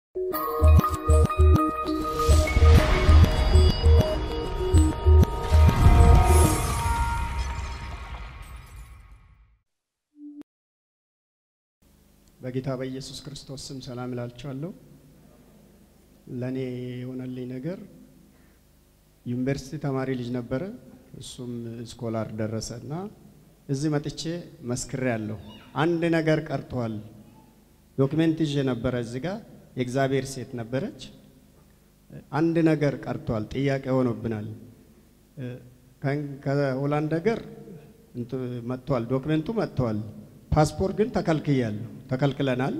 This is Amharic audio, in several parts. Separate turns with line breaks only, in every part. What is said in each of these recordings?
በጌታ በኢየሱስ ክርስቶስ ስም ሰላም እላችኋለሁ። ለእኔ የሆነልኝ ነገር ዩኒቨርሲቲ ተማሪ ልጅ ነበረ። እሱም ስኮላር ደረሰ እና እዚህ መጥቼ መስክሬ ያለሁ አንድ ነገር ቀርቷል። ዶክሜንት ይዤ ነበረ። እዚህ ጋር የእግዚአብሔር ሴት ነበረች። አንድ ነገር ቀርቷል፣ ጥያቄ ሆኖብናል። ከሆላንድ ሀገር መጥቷል፣ ዶክሜንቱ መጥቷል። ፓስፖርት ግን ተከልክያለሁ፣ ተከልክለናል።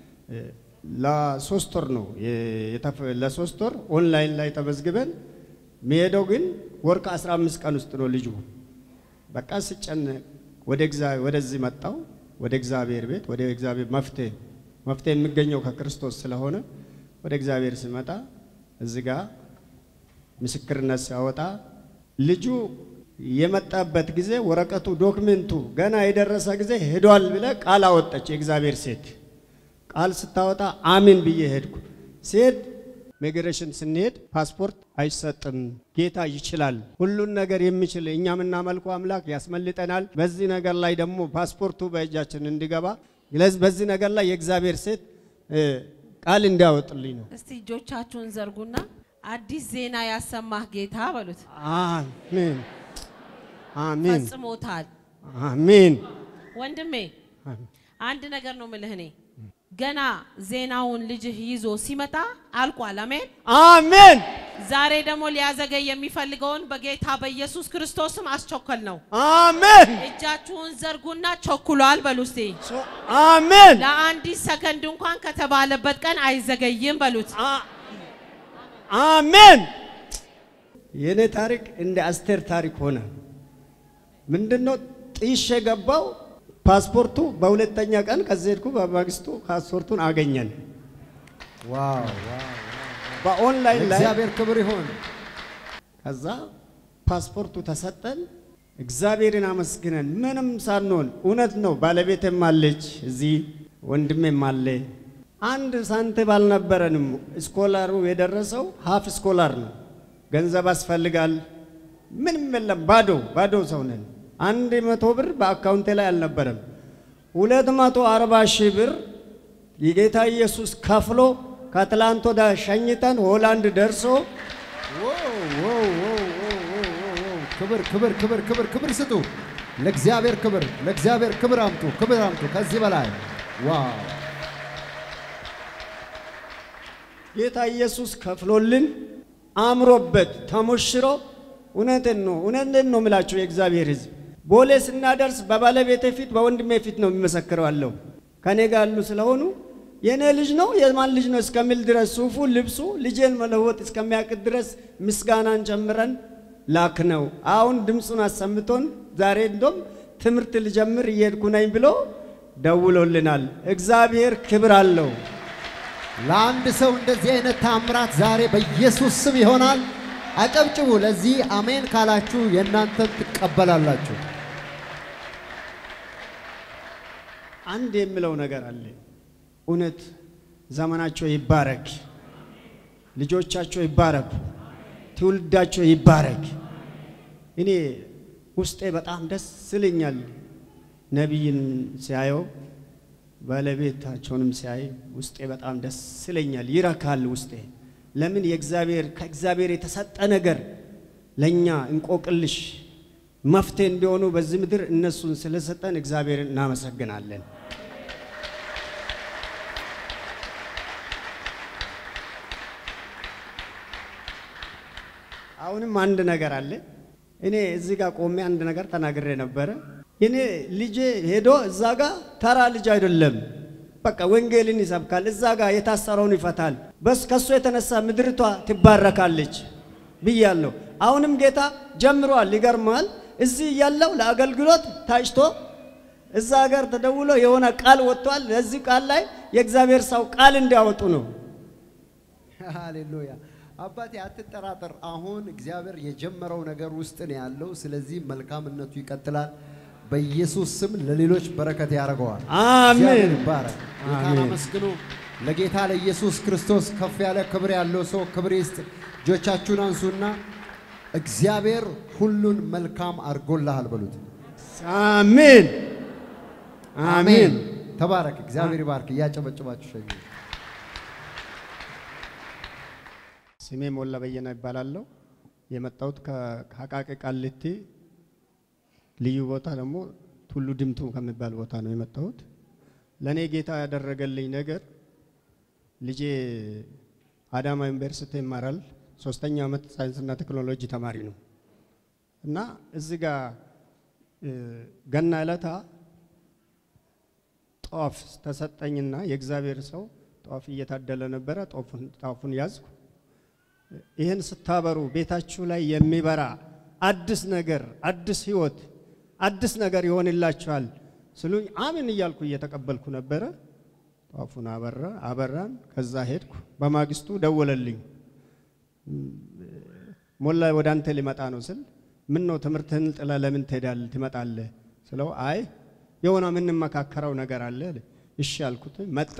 ለሶስት ወር ነው ለሶስት ወር ኦንላይን ላይ ተመዝግበን የሚሄደው ግን ወር ከ15 ቀን ውስጥ ነው ልጁ። በቃ ስጨነቅ ወደዚህ መጣው ወደ እግዚአብሔር ቤት ወደ እግዚአብሔር መፍትሄ መፍትሄ የሚገኘው ከክርስቶስ ስለሆነ ወደ እግዚአብሔር ሲመጣ እዚህ ጋ ምስክርነት ሲያወጣ ልጁ የመጣበት ጊዜ ወረቀቱ ዶክሜንቱ ገና የደረሰ ጊዜ ሄዷል ብለ ቃል አወጣች የእግዚአብሔር ሴት። ቃል ስታወጣ አሜን ብዬ ሄድኩ። ሲሄድ ሚግሬሽን ስንሄድ ፓስፖርት አይሰጥም፣ ጌታ ይችላል፣ ሁሉን ነገር የሚችል እኛ የምናመልከው አምላክ ያስመልጠናል። በዚህ ነገር ላይ ደግሞ ፓስፖርቱ በእጃችን እንዲገባ በዚህ ነገር ላይ የእግዚአብሔር ሴት ቃል እንዲያወጥልኝ ነው።
እስቲ እጆቻችሁን ዘርጉና አዲስ ዜና ያሰማህ ጌታ በሉት።
አሜን አሜን
ፈጽሞታል።
አሜን።
ወንድሜ አንድ ነገር ነው ምልህ እኔ ገና ዜናውን ልጅህ ይዞ ሲመጣ አልቋል። አሜን
አሜን
ዛሬ ደግሞ ሊያዘገይ የሚፈልገውን በጌታ በኢየሱስ ክርስቶስም አስቸኮል ነው።
አሜን
እጃችሁን ዘርጉና ቸኩሏል በሉ እስቲ።
አሜን
ለአንዲት ሰከንድ እንኳን ከተባለበት ቀን አይዘገይም በሉት።
አሜን። የእኔ ታሪክ እንደ አስቴር ታሪክ ሆነ። ምንድነው ጥሼ ገባው። ፓስፖርቱ በሁለተኛ ቀን ከዚህ ሄድኩ። በማግስቱ ፓስፖርቱን አገኘን።
ዋው
በኦንላይን ላይ
እግዚአብሔር ክብር ይሁን።
ከዛ ፓስፖርቱ ተሰጠን። እግዚአብሔርን አመስግነን ምንም ሳንሆን እውነት ነው። ባለቤቴም አለች እዚህ ወንድሜም አለ። አንድ ሳንቲም አልነበረንም። ስኮላሩ የደረሰው ሀፍ ስኮላር ነው። ገንዘብ ያስፈልጋል። ምንም የለም። ባዶ ባዶ ሰው ነን። አንድ መቶ ብር በአካውንቴ ላይ አልነበረም። ሁለት መቶ አርባ ሺህ ብር የጌታ ኢየሱስ ከፍሎ ከትላንት ወዳ ሸኝተን ሆላንድ ደርሶ
ክብር ክብር ክብር ክብር ክብር ስጡ። ለእግዚአብሔር ክብር ለእግዚአብሔር ክብር አምጡ ክብር አምጡ። ከዚህ በላይ ዋው
ጌታ ኢየሱስ ከፍሎልን አምሮበት ተሞሽሮ እውነትን ነው እውነትን ነው የምላችሁ የእግዚአብሔር ሕዝብ ቦሌ ስናደርስ በባለቤቴ ፊት በወንድሜ ፊት ነው የሚመሰክረው አለው ከኔ ጋር ያሉ ስለሆኑ የእኔ ልጅ ነው የማን ልጅ ነው እስከሚል ድረስ ሱፉ ልብሱ ልጄን መለወጥ እስከሚያቅት ድረስ ምስጋናን ጨምረን ላክ ነው። አሁን ድምፁን አሰምቶን ዛሬ እንደም ትምህርት ልጀምር እየሄድኩ ነኝ ብሎ ደውሎልናል። እግዚአብሔር ክብር አለው።
ለአንድ ሰው እንደዚህ አይነት ታምራት ዛሬ በኢየሱስ ስም ይሆናል። አጨብጭቡ። ለዚህ አሜን ካላችሁ የእናንተን ትቀበላላችሁ።
አንድ የምለው ነገር አለ። እውነት ዘመናቸው ይባረክ፣ ልጆቻቸው ይባረኩ፣ ትውልዳቸው ይባረክ። እኔ ውስጤ በጣም ደስ ይለኛል። ነቢይን ሲያየው ባለቤታቸውንም ሲያይ ውስጤ በጣም ደስ ይለኛል፣ ይረካል ውስጤ። ለምን የእግዚአብሔር ከእግዚአብሔር የተሰጠ ነገር ለእኛ እንቆቅልሽ መፍትሄ እንዲሆኑ በዚህ ምድር እነሱን ስለሰጠን እግዚአብሔርን እናመሰግናለን። አሁንም አንድ ነገር አለ። እኔ እዚህ ጋር ቆሜ አንድ ነገር ተናግሬ ነበረ። እኔ ልጄ ሄዶ እዛ ጋር ተራ ልጅ አይደለም፣ በቃ ወንጌልን ይሰብካል፣ እዛ ጋር የታሰረውን ይፈታል። በስ ከሱ የተነሳ ምድርቷ ትባረካለች ብያለሁ። አሁንም ጌታ ጀምሯል። ይገርማል። እዚህ እያለው ለአገልግሎት ታጭቶ እዛ ሀገር ተደውሎ የሆነ ቃል ወጥቷል። ለዚህ ቃል ላይ የእግዚአብሔር ሰው ቃል እንዲያወጡ ነው።
ሃሌሉያ አባቴ አትጠራጠር። አሁን እግዚአብሔር የጀመረው ነገር ውስጥ ነው ያለው። ስለዚህ መልካምነቱ ይቀጥላል። በኢየሱስ ስም ለሌሎች በረከት ያደርገዋል።
አሜን።
እግዚአብሔር ይባረክ። ጌታን
አሜን።
አመስግኑ። ለጌታ ለኢየሱስ ክርስቶስ ከፍ ያለ ክብር ያለው ሰው ክብር ይስጥ። እጆቻችሁን አንሱና እግዚአብሔር ሁሉን መልካም አድርጎልሃል በሉት።
አሜን አሜን።
ተባረክ። እግዚአብሔር ይባርክ። እያጨበጨባችሁ ሸኙ።
ስሜ ሞላ በየነ ይባላለሁ። የመጣሁት ከ- ከአቃቂ ቃሊቲ ልዩ ቦታ ደግሞ ቱሉ ድምቱ ከሚባል ቦታ ነው የመጣሁት። ለእኔ ጌታ ያደረገልኝ ነገር ልጄ አዳማ ዩኒቨርሲቲ ይማራል። ሶስተኛ ዓመት ሳይንስና ቴክኖሎጂ ተማሪ ነው እና እዚህ ጋር እ፣ ገና ዕለታ ጧፍ ተሰጠኝና የእግዚአብሔር ሰው ጧፍ እየታደለ ነበረ። ጧፉን ጧፉን ያዝኩ። ይህን ስታበሩ ቤታችሁ ላይ የሚበራ አዲስ ነገር፣ አዲስ ህይወት፣ አዲስ ነገር ይሆንላችኋል ስሉኝ አሜን እያልኩ እየተቀበልኩ ነበረ። ጧፉን አበራ አበራን። ከዛ ሄድኩ። በማግስቱ ደወለልኝ። ሞላ ወደ አንተ ሊመጣ ነው ስል ምን ነው ትምህርትህን ጥለ ለምን ትሄዳለህ ትመጣለህ ስለው አይ የሆነ የምንመካከረው ነገር አለ አለ። እሺ አልኩት። መጣ።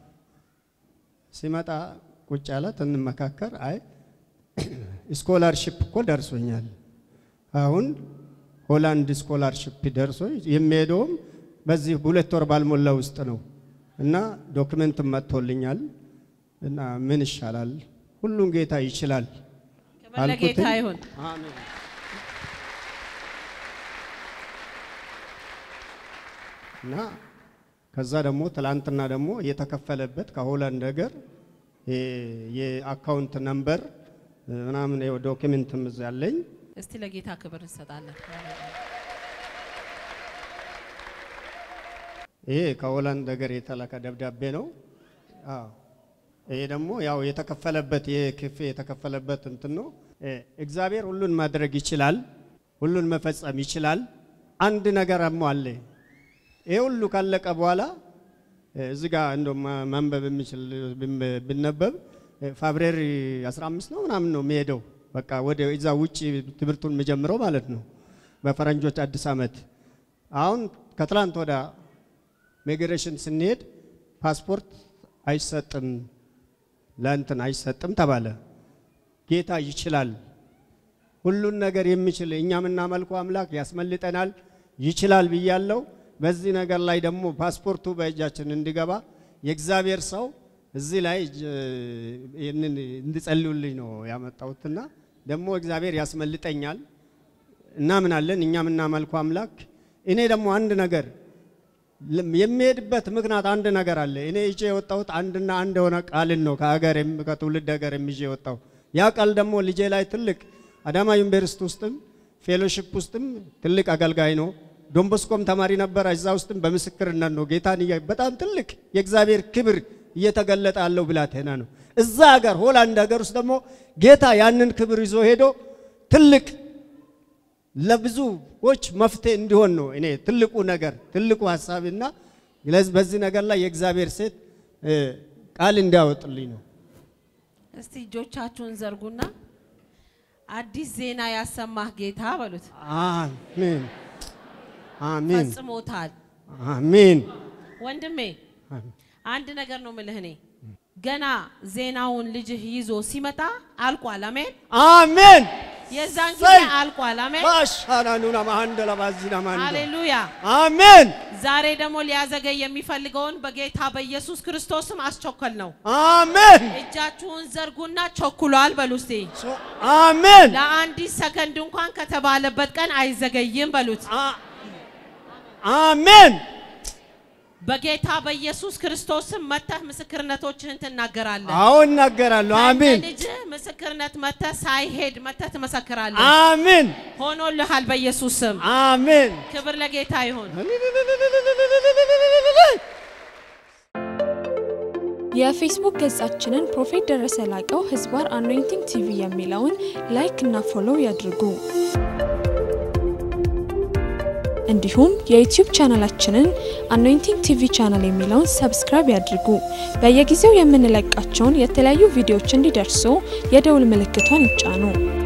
ሲመጣ ቁጭ አለ። እንመካከር። አይ ስኮላርሽፕ እኮ ደርሶኛል። አሁን ሆላንድ ስኮላርሽፕ ደርሶ የሚሄደውም በዚህ ሁለት ወር ባልሞላ ውስጥ ነው እና ዶክመንትም መጥቶልኛል እና ምን ይሻላል? ሁሉን ጌታ ይችላል
ክብር ለጌታ
አልኩትኝ።
ይሁን።
አሜን። እና ከዛ ደግሞ ትላንትና ደግሞ የተከፈለበት ከሆላንድ ሀገር የ- የአካውንት ነምበር ምናምን ይኸው ዶክመንትም እዛ ያለኝ
እስቲ ለጌታ ክብር እንሰጣለን።
ይሄ ከሆላንድ ሀገር የተላከ ደብዳቤ ነው። አዎ ይሄ ደግሞ ያው የተከፈለበት የክፌ የተከፈለበት እንትን ነው። እ፣ እግዚአብሔር ሁሉን ማድረግ ይችላል፣ ሁሉን መፈጸም ይችላል። አንድ ነገር አሞ አለ። ይሄ ሁሉ ካለቀ በኋላ እ፣ እዚህ ጋር እንደው ማ- ማንበብ የሚችል ብን- ብነበብ እ፣ ፌብሩዋሪ 15 ነው ምናምን ነው የሚሄደው። በቃ ወደ እዛ ውጭ ትምህርቱን የሚጀምረው ማለት ነው በፈረንጆች አዲስ ዓመት። አሁን ከትላንት ወደ ሚግሬሽን ስንሄድ ፓስፖርት አይሰጥም ለእንትን አይሰጥም ተባለ። ጌታ ይችላል፣ ሁሉን ነገር የሚችል እኛ የምናመልከው አምላክ ያስመልጠናል፣ ይችላል ብያለው። በዚህ ነገር ላይ ደግሞ ፓስፖርቱ በእጃችን እንዲገባ የእግዚአብሔር ሰው እዚህ ላይ እጅ- ይህንን እንዲጸልዩልኝ ነው ያመጣሁትና ደግሞ እግዚአብሔር ያስመልጠኛል እናምናለን። እኛ የምናመልከው አምላክ እኔ ደግሞ አንድ ነገር ለም- የሚሄድበት ምክንያት አንድ ነገር አለ። እኔ ይዤ የወጣሁት አንድና አንድ የሆነ ቃልን ነው ከሀገር ከትውልድ ሀገር ይዤ የወጣው ያ ቃል ደግሞ ልጄ ላይ ትልቅ አዳማ ዩኒቨርሲቲ ውስጥም ፌሎሺፕ ውስጥም ትልቅ አገልጋይ ነው። ዶንቦስኮም ተማሪ ነበረ። እዛ ውስጥም በምስክርነት ነው ጌታን እያ- በጣም ትልቅ የእግዚአብሔር ክብር እየተገለጠ ያለው ብላቴና ነው። እዛ ሀገር ሆላንድ ሀገር ውስጥ ደግሞ ጌታ ያንን ክብር ይዞ ሄዶ ትልቅ ለብዙዎች መፍትሄ እንዲሆን ነው እኔ ትልቁ ነገር ትልቁ ሀሳብና ለዚህ- በዚህ ነገር ላይ የእግዚአብሔር ሴት እ፣ ቃል እንዲያወጥልኝ ነው።
እስቲ እጆቻችሁን ዘርጉና አዲስ ዜና ያሰማህ ጌታ በሉት።
አሜን አሜን
ፈጽሞታል።
አሜን
ወንድሜ አንድ ነገር ነው ምልህ እኔ ገና ዜናውን ልጅህ ይዞ ሲመጣ አልቋል። አሜን።
አሜን
የዛን ጊዜ
ሰይ!
አልቋል። አሜን።
ባሻናኑና ማንደላ ባዚና ማንደ
ሃሌሉያ።
አሜን
ዛሬ ደግሞ ሊያዘገይ የሚፈልገውን በጌታ በኢየሱስ ክርስቶስም አስቸኮል ነው።
አሜን
እጃችሁን ዘርጉና ቸኩሏል በሉ እስቲ።
ሶ- አሜን
ለአንዲት ሰከንድ እንኳን ከተባለበት ቀን አይዘገይም በሉት።
አ- አሜን
በጌታ በኢየሱስ ክርስቶስም መተህ ምስክርነቶችህን ትናገራለህ።
አዎ እናገራለሁ። አሜን
ልጅህ ምስክርነት መተህ ሳይሄድ መተህ ትመሰክራለህ።
አሜን
ሆኖልሃል በኢየሱስ ስም።
አሜን
ክብር ለጌታ ይሁን።
የፌስቡክ ገጻችንን ፕሮፌት ደረሰ ላቀው ህዝባር አኖይንቲንግ ቲቪ የሚለውን ላይክ እና ፎሎው ያድርጉ። እንዲሁም የዩቲዩብ ቻናላችንን አኖይንቲንግ ቲቪ ቻናል የሚለውን ሰብስክራይብ ያድርጉ። በየጊዜው የምንለቃቸውን የተለያዩ ቪዲዮዎች እንዲደርሱ የደውል ምልክቷን ይጫኑ።